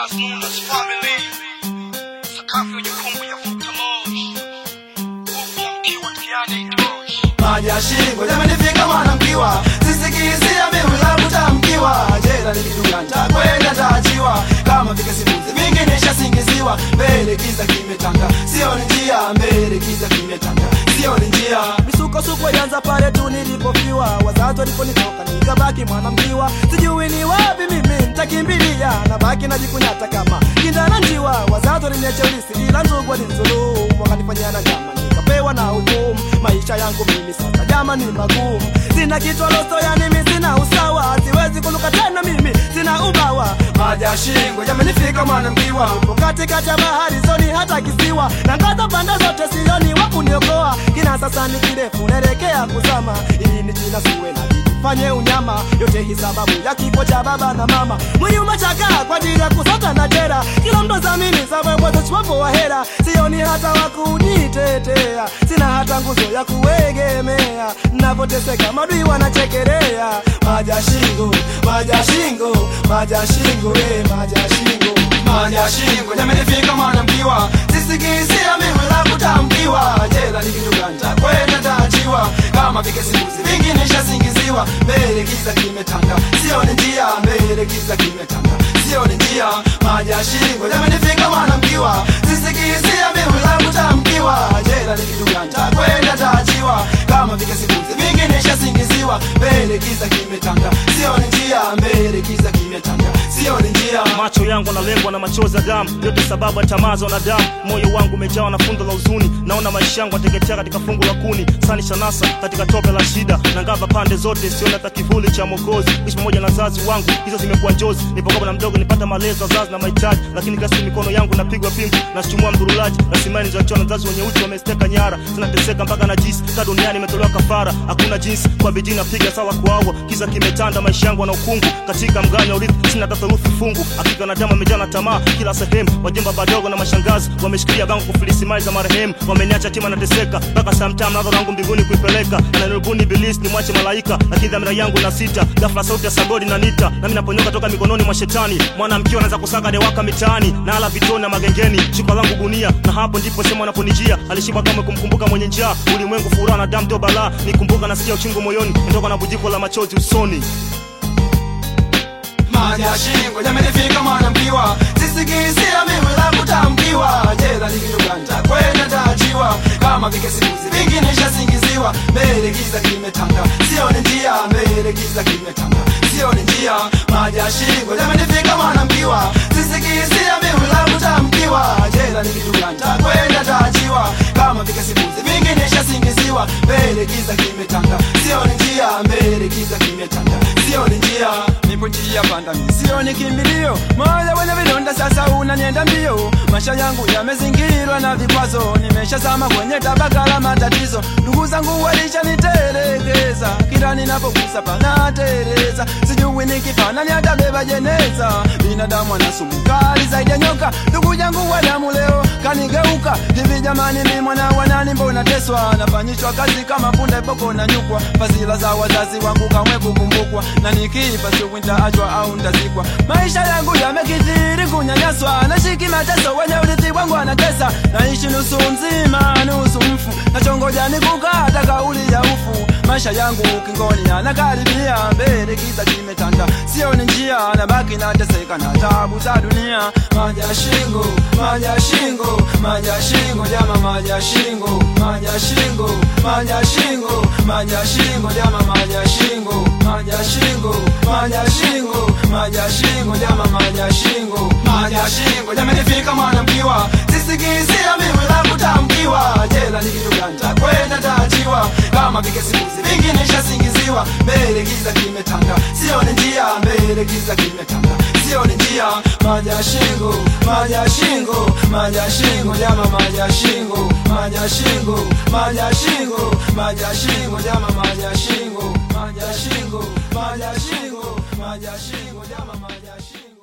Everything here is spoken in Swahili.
otherwise known as family. Sakafu ya jukumu ya futa moshi. Nguvu ya mkiwa tiani itoshi. maji ya shingo yamenifika mwanamkiwa sisikizia mimi la kutamkiwa jela ni kitu gani takwenda taachiwa kama vile simuzi vingi nishasingiziwa mbele kiza kimetanga sio ni njia mbele kiza kimetanga sio ni njia misukosuko ilianza pale tu nilipofiwa wazazi waliponitoka nikabaki mwanamkiwa sijui ni wapi mimi nitakimbilia nabaki najikunyata kama kindana njiwa wazazi waliniacha ulisi ila ndugu walinizulumu wakanifanyia na nyama nikapewa na hukumu maisha yangu mimi sasa jama ni magumu sina kichwa loso yani mimi sina usawa siwezi kuluka tena mimi sina ubawa maji ya shingo yamenifika mwanamkiwa upo katikati ya bahari zoni hata kisiwa na ngaza pande zote sioni wa kuniokoa kina sasa ni kirefu naelekea kuzama ili ni jina siwe na bidii fanye unyama yote hii sababu ya kifo cha baba na mama mwili umechakaa kwa ajili ya kusota na jera kila mtu zamini sababu wapo wa hera sioni hata wa kunitetea sina hata nguzo ya kuegemea napoteseka madui wanachekelea maji ya shingo maji ya shingo maji ya shingo eh maji ya shingo maji ya shingo yamenifika mwanamkiwa sisikizia mimi la kutamkiwa jela ni kitu gani takwenda taachiwa kama vike simuzi vingi nishasingiziwa mbele giza kimetanga sio ni njia mbele giza kimetanga sio ni njia maji ya shingo yamenifika mwanamkiwa sisikizia mimi la kutamkiwa jela ni kitu gani takwenda taachiwa kama vike simuzi vingi nishasingiziwa mbele giza kimetanga sio ni njia mbele giza kimetanga sio ni njia macho yangu analengwa na machozi ya damu yote sababu ya tamaa za wanadamu moyo wangu umejawa na fundo la huzuni naona maisha yangu ateketea katika fungu la kuni sani shanasa katika tope la shida na ngava pande zote siona hata kivuli cha mokozi ishi pamoja na wazazi wangu hizo zimekuwa njozi nipokopa na mdogo nipata malezi wazazi na mahitaji lakini kasi mikono yangu napigwa pingu nashtumua mdurulaji rasimani nilizoachiwa na wazazi wenye uchi wamesteka nyara zinateseka mpaka na jisi ta duniani imetolewa kafara hakuna jinsi kwa bidii napiga sawa kuawa kiza kimetanda maisha yangu na ukungu katika mganya urithi sina hata theluthi fungu hakika na damu amejaa na tamaa kila sehemu wajomba badogo na mashangazi wameshikilia bango kufilisi mali za marehemu wameniacha tima nateseka mpaka samtam nazo langu mbinguni kuipeleka ananirubuni ibilisi ni mwache malaika lakini dhamira yangu na sita ghafla sauti ya sabodi na nita nami naponyoka toka mikononi mwa shetani mwanamkiwa anaanza kusaga dewaka mitaani na ala vitoni na magengeni shuka langu gunia na hapo ndipo sema anaponijia alishiba kama kumkumbuka mwenye njaa ulimwengu furaha na damu ndio balaa nikumbuka nasikia uchungu moyoni natoka na bujiko la machozi usoni maji ya shingo yamenifika mwanamkiwa sisikizia mimi la kutamkiwa jela ni kitu gani takwenda taachiwa kama vike simuzi vingi nishasingiziwa mbele giza kimetanga sio ni njia mbele giza kimetanga sio ni njia maji ya shingo yamenifika mwanamkiwa sisikizia mimi la kutamkiwa jela ni kitu gani takwenda taachiwa kama vike simuzi vingi nishasingiziwa mbele giza kimetanga sio ni njia mbele giza kimetanga sio ni njia nipo njia panda mi sio ni kimbilio moyo wenye vidonda sasa unanienda mbio maisha yangu yamezingirwa na vikwazo nimeshazama kwenye tabaka la matatizo ndugu zangu walishanitelekeza kila ninapogusa panatereza sijui nikifanani atabeba jeneza binadamu ana sumu kali zaidi ya nyoka ndugu yangu wa damu leo kanigeuka hivi jamani mi mwana wanani mbona teswa nafanyishwa kazi kama punda boko na nyukwa fazila za wazazi wangu kamwe kukumbukwa na nikifa siku nitaachwa au ntazikwa maisha yangu yamekithiri kunyanyaswa nashiki mateso wenye urithi wangu anatesa naishi nusu nzima nusu mfu nachongoja nikukata kauli ya ufu maisha yangu ukingoni anakaribia mbele giza kimetanda sio ni njia nabaki nateseka na tabu za dunia maji ya shingo maji ya shingo maji ya shingo jama maji ya shingo maji ya shingo maji ya shingo maji ya shingo jama maji ya shingo maji ya shingo maji ya shingo maji ya shingo jama maji ya shingo maji ya shingo yamenifika mwanamkiwa sisikizia mimi la kutamkiwa jela ni kitu gani takwenda taachiwa kama vike simuzi vingi nishasingiziwa mbele giza kimetanga sio ni njia mbele giza kimetanga sio ni njia maji ya shingo maji ya shingo maji ya shingo jama maji ya shingo maji ya shingo maji ya shingo maji ya shingo jama maji ya shingo maji ya shingo maji ya shingo maji ya shingo jama maji ya shingo